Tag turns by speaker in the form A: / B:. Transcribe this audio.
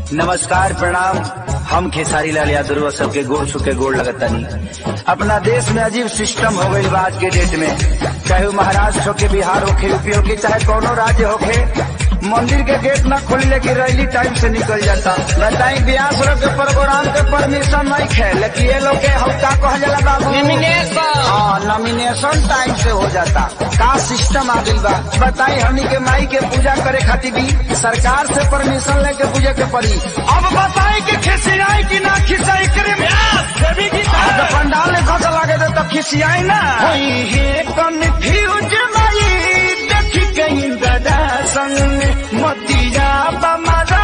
A: नमस्कार प्रणाम हम खेसारी लाल यादव सबके गोड़ छुके गोड़ लगतानी अपना देश में अजीब सिस्टम हो गई आज के डेट में चाहे वो महाराष्ट्र होके बिहार होके यूपी होके चाहे कोनो राज्य होके मंदिर के गेट न खोली लेकिन रैली टाइम से निकल जाता बताई ब्यास लोग के प्रोग्राम के परमिशन नहीं खे लेकिन ये लोग के हम का कह जाला बाबू हाँ नॉमिनेशन टाइम से हो जाता का सिस्टम आ गई बा बताई हमनी के माई के पूजा करे खातिर भी सरकार से परमिशन लेके पूजे के पड़ी अब बताई कि खिसियाई की ना खिसियाई करे आज पंडाल ने खर्च लागे दे तो खिसियाई ना होई हे कन्फ्यूज माई देखी गई दादा संग में मोतिया बमारा